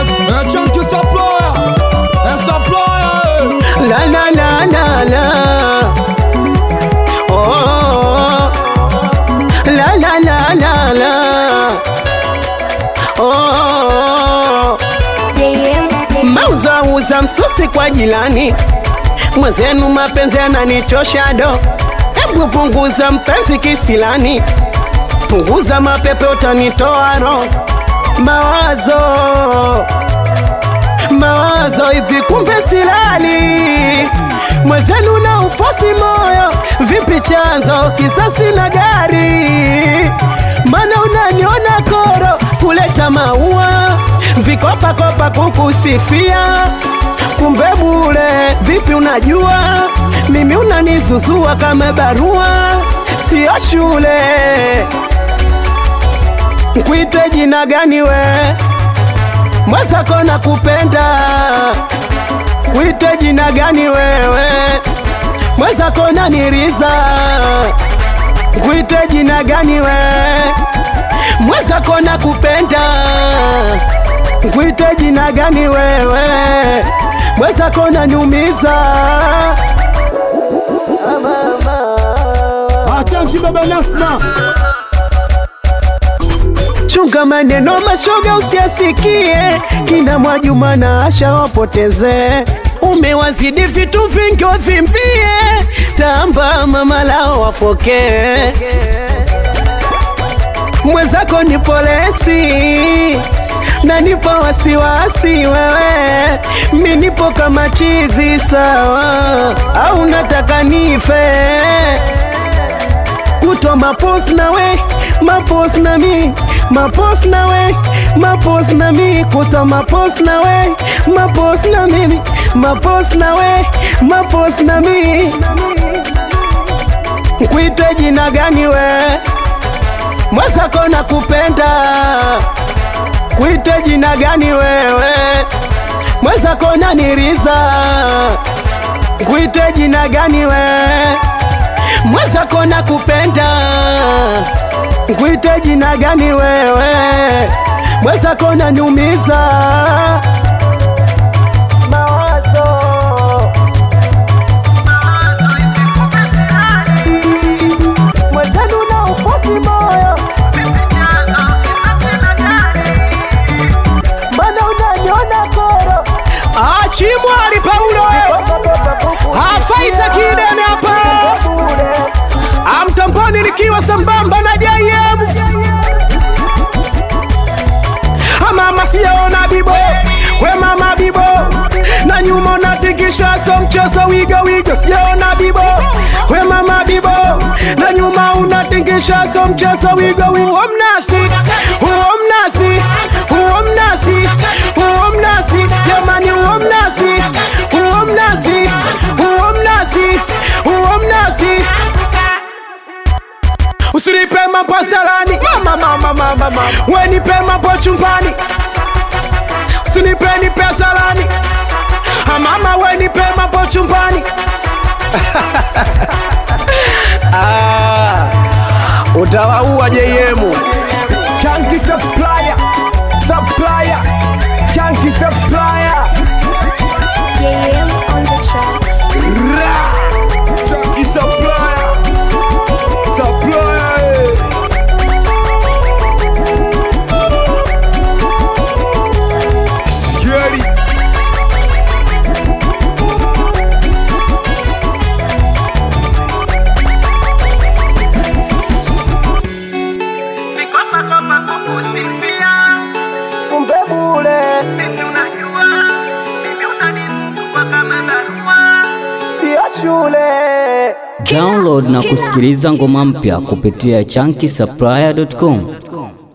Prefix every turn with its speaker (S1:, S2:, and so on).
S1: Eh, chunky supplier. Eh, supplier. eh.
S2: La la la la la. Oh. La la la la la. Oh. Mauza uza msusi kwa jilani, mwenzenu mapenzi yananichosha do. Hebu punguza mpenzi kisilani, punguza mapepe utanitoa roho. Mawazo mawazo hivi, kumbe silali mwenzenu na ufosi moyo, vipi chanzo kisasi na gari, mana unaniona koro kuleta maua vikopakopa kukusifia, kumbe bure. Vipi unajua mimi unanizuzua kama barua, sio shule. Nkuite jina gani we? mwenzako na kupenda kuite jina gani wewe mwenzako na niriza kuite jina gani we mwenzako na kupenda kuite jina gani wewe mwenzako na nyumiza
S1: Asante baba Nasma.
S2: chunga maneno mashoga usiasikie, kina Mwajuma na Asha wapoteze. Umewazidi vitu vingi wavimbie, tamba mama lao wafokee. Mwenzako ni polesi na nipo wasiwasi wewe, mi nipo kama chizi sawa, au nataka nife kuto mapos na we mapos na mi mapos na we mapos na mi kuto mapos na we mapos na mimi mapos na we mapos na mi nkuite jina gani we mwenzako na kupenda kuite jina gani wewe mwenzako na niriza kuite jina gani we mwenzako na kupenda nkuite jina gani wewe mwenzako na nyumiza mawazo mwenzenu na ufosi moyo mana unaniona koro achimwali paulo hafaita kidene hapa amtamboni nikiwa sambamba na JM mama siyaona bibo we mama bibo na nyuma unatikisha so mchezo wiga wiga siyaona bibo we mama bibo na nyuma unatikisha so mchezo wiga wiga huo mnasi huo mnasi huo mnasi huo mnasi jamani huo mnasi huo mnasi huo mnasi huo mnasi usinipe mambo salani mama mama mama mama we nipe mambo chumbani usinipe nipe salani Ah, mama we nipe mambo chumbani ah, utawaua JM
S1: Chunky supplier. Supplier. Chunky supplier.
S3: JM on the track.
S1: Chunky supplier. Supplier. eh. Scary.
S2: vikopakopa kukusifia kumbe bure vipi unajua mimi unanizuzua kama barua sio shule
S4: Download na kusikiliza ngoma mpya kupitia chunky